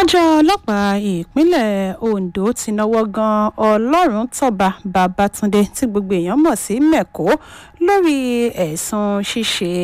àjọ ọlọ́pàá ìpínlẹ̀ ondo ti náwó gan ọlọ́run tọ́ba babatunde tí gbogbo èèyàn mọ̀ sí mẹ́kọ́ lórí ẹ̀sùn ṣíṣe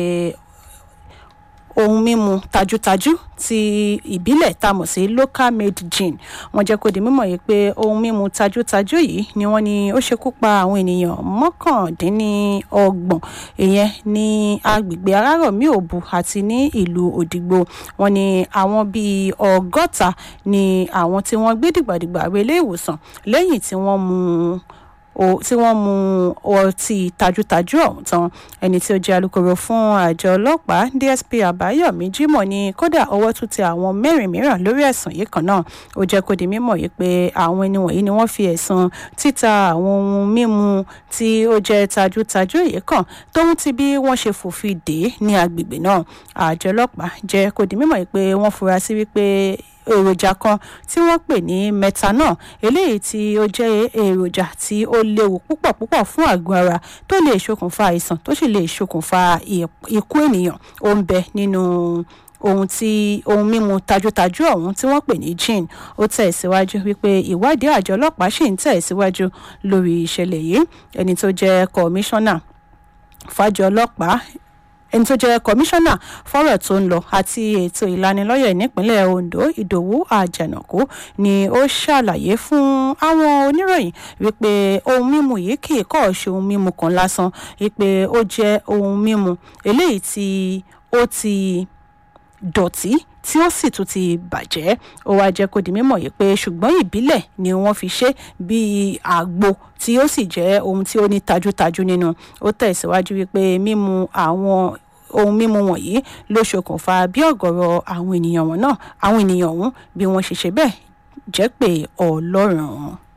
ohun mímu tajútajú ti ìbílẹ̀ tá a mọ̀ sí local made gin wọ́n jẹ́ kó di mímọ̀ yìí pé ohun mímu tajútajú yìí ni wọ́n ní ó ṣekú pa àwọn ènìyàn mọ́kàndínlọ́gbọ̀n ìyẹn ní agbègbè arárọ̀mí òbu àti ní ìlú òdìgbò wọ́n ní àwọn bíi ọgọ́ta ni àwọn tí wọ́n gbé dìgbàdìgbà relé ìwòsàn lẹ́yìn tí wọ́n mú tí wọ́n mu ọtí tajútajú ọ̀hún tán ẹni tí ó jẹ́ alūkkóró fún àjọ ọlọ́pàá dsp àbáyọ̀mí jimoh ní kódà ọwọ́ tún tẹ àwọn mẹ́rin mìíràn lórí ẹ̀sùn yìí kan náà ó jẹ́ kó di mímọ̀ yìí pé àwọn ẹni wọ̀nyí ni wọ́n fi ẹ̀sùn títa àwọn ohun mímu tí ó jẹ́ tajútajú yìí kan tóun ti bí wọ́n ṣe fòfin dè é ní agbègbè náà àjọ ọlọ́pàá jẹ́ kó di mímọ̀ yìí pé wọ́n fura sí wípé èròjà kan tí wọ́n pè ní methanol eléyìí tí ó jẹ́ èròjà tí ó léwu púpọ̀ púpọ̀ fún àgọ́ ara tó lè ṣokùnfà àìsàn tó sì lè ṣokùnfà ikú ènìyàn ó ń bẹ nínú ohun tí ohun mímu tajútajú ọ̀hún tí wọ́n pè ní gin ó tẹ̀ síwájú wípé ìwádìí àjọ ọlọ́pàá ṣì ń tẹ̀ síwájú lórí ìṣẹ̀lẹ̀ yìí ẹni tó jẹ́ kọmíṣánná fàjọ ọlọ́pàá ẹni tó jẹ́ kọmíṣánná fọ́rọ̀ tó ń lọ àti ètò ìlanilọ́yẹ̀ nípínlẹ̀ ondo ìdòwú àjànàkú ni ó ṣàlàyé fún àwọn oníròyìn wípé ohun mímu yìí kì í kọ́ ṣe ohun mímu kan lásán wípé ó jẹ́ ohun mímu eléyìí tí ó ti dọ̀tí tí ó sì tún ti bàjẹ́ ó wáá jẹ́ kó di mímọ̀ yìí pé ṣùgbọ́n ìbílẹ̀ ni wọ́n fi ṣe bíi àgbo tí ó sì jẹ́ ohun tí ó ní tajútajú nínú ó tẹ̀síwájú wípé mímu àwọn ohun mímu wọ̀nyí ló ṣokùnfà bí ọ̀gọ̀rọ̀ àwọn ènìyàn wọn náà àwọn ènìyàn ọ̀hún bí wọ́n ṣe ṣe bẹ́ẹ̀ jẹ́ pé ọlọ́run.